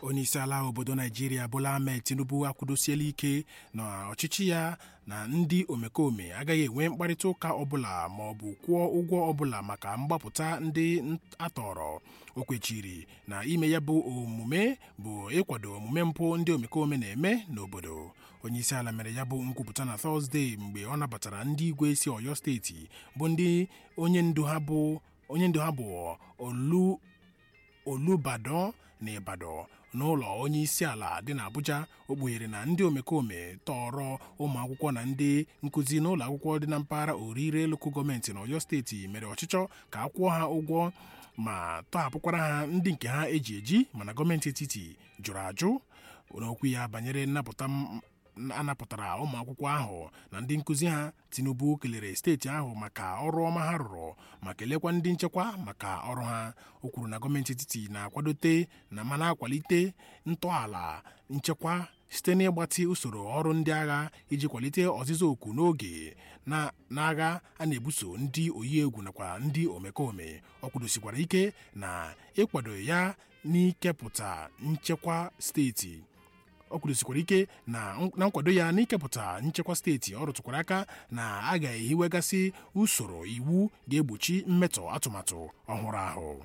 onyeisiala obodo naijiria bola ahmed tinubu akwụdosiela ike na ọchịchị ya na ndị omekome agaghị enwe mkparịta ụka ọbụla ma ọ bụ kwụọ ụgwọ ọbụla maka mgbapụta ndị atọrọ o kwechiri na ime ya bụ omume bụ ịkwado omume mpụ ndị omekome na-eme n'obodo onyeisiala mere ya bụ nkwupụta na tọzdee mgbe ọ nabatara ndị igwe si ọyọ steeti bụ ndị onye ndu ha bụ onye ndu ha bụ olu olubadan na ibadan n'ụlọ onye isi ala dị n'abuja o kpughere na ndị omekome tọrọ ụmụ akwụkwọ na ndị nkụzi n'ụlọ akwụkwọ dị na mpaghara orire lokal gọọmenti n'ọyọ steeti mere ọchịchọ ka a kwụọ ha ụgwọ ma tọhapụkwara ha ndị nke ha eji eji mana gọọmenti etiti jụrụ ajụ n'okwu ya banyere nnapụta anapụtara ụmụ akwụkwọ ahụ na ndị nkụzi ha tinubu kelere steeti ahụ maka ọrụ ọma ha rụrụ ma kelekwa ndị nchekwa maka ọrụ ha o kwuru na gọọmenti etiti na-akwadote na ma na-akwalite ntọala nchekwa site n'ịgbatị usoro ọrụ ndị agha iji kwalite ọzịza oku n'oge na-agha a na-ebuso ndị oyi egwu nakwa ndị omekome ọ kwudosikwara ike na ịkwado ya n'ikepụta nchekwa steeti ọ kwudosikwara ike na nkwado ya n'ikepụta nchekwa steeti ọ rụtụkwara aka na a ga-ehiwegasị usoro iwu ga-egbochi mmetọ atụmatụ ọhụrụ ahụ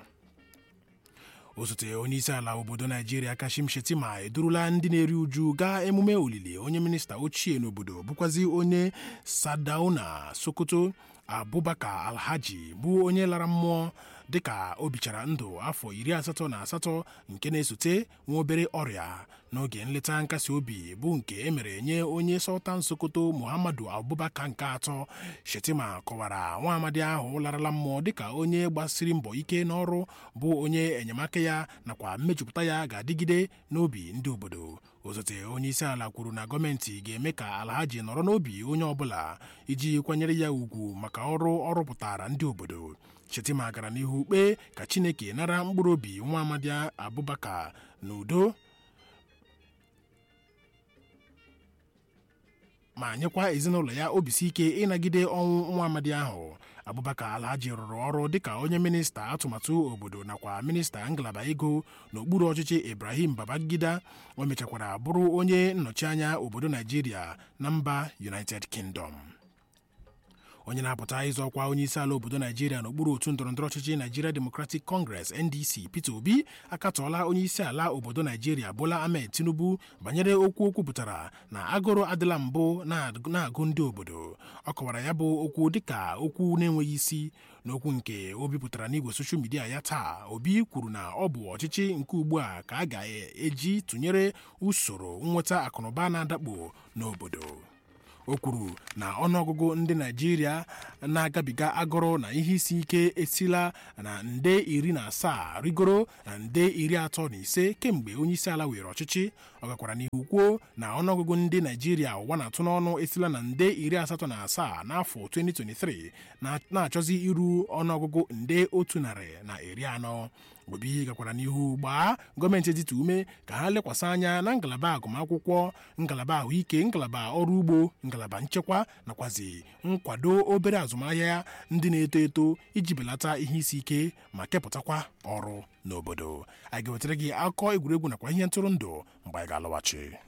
osote onyeisi ala obodo naijiria kashim shetima edurula ndị na-eri uju gaa emume olili onye minista ochie n'obodo bụkwazi onye sadauna sokoto abubakar alhaji bụ onye lara mmụọ dịka o bichara ndụ afọ iri asatọ na asatọ nke na-esote nwa obere ọrịa n'oge nleta nkasi obi bụ nke emere nye onye sultan sokoto muhammadu abubakar nke atọ shetima kọwara nwa amadi ahụ larala mmụọ dịka onye gbasiri mbọ ike n'ọrụ bụ onye enyemaka ya nakwa mmejupụta ya ga-adịgide n'obi ndị obodo osote onye isi ala kwuru na gọọmenti ga-eme ka alhaji nọrọ n'obi onye ọbụla iji kwanyere ya ugwu maka ọrụ ọ rụpụtara ndị obodo shetima gara n'ihu kpee ka chineke nara mkpụrụ obi nwa amadi abubakar n'udo ma nyekwa ezinụlọ ya obisi ike ịnagide ọnwụ nwa amadi ahụ abubakar alhaji rụrụ ọrụ dịka onye minista atụmatụ obodo nakwa minista ngalaba ego n'okpuru ọchịchị ibrahim babangida o mechakwara bụrụ onye nnọchi anya obodo naijiria na mba united kingdom onye na-apụta ịzọ ọkwa onye isi ala obodo naijiria n'okpuru otu ndọrọndọrọ ọchịchị naijiria democratic congress ndc peter obi akatọọla onye isi ala obodo naijiria bola ahmed tinubu banyere okwu o kwupụtara na agụrụ adịla mbụ na-agụ ndị obodo ọ kọwara ya bụ okwu dịka okwu na-enweghị isi n'okwu nke o bipụtara n'igwe soshal midia ya taa obi kwuru na ọ bụ ọchịchị nke ugbu a ka a ga-eji tụnyere usoro nnweta akụnụba na-adakpo n'obodo o kwuru na ọnụọgụgụ ndị naijiria na-agabiga agụrụ na ihe isi ike esila na nde iri na asaa rigoro na nde iri atọ na ise kemgbe onyeisi ala were ọchịchị ọ gakwara n'ihu kwuo na ọnụọgụgụ ndị naijiria ụwa na-atụ n'ọnụ esila na nde iri asatọ na asaa n'afọ 2023 na-achọzi iru ọnụọgụgụ nde otu narị na iri anọ obi gakwara n'ihu gbaa gọọmenti etiti ume ka ha lekwasị anya na ngalaba agụmakwụkwọ ngalaba ahụike ngalaba ọrụ ugbo ngalaba nchekwa nakwazi nkwado obere azụmahịa ndị na-eto eto iji belata ihe isi ike ma kepụtakwa ọrụ n'obodo anyị ga-ewetara gị akụkọ egwuregwu nakwa ihe ntụrụndụ mgbe anyị ga-alọghachi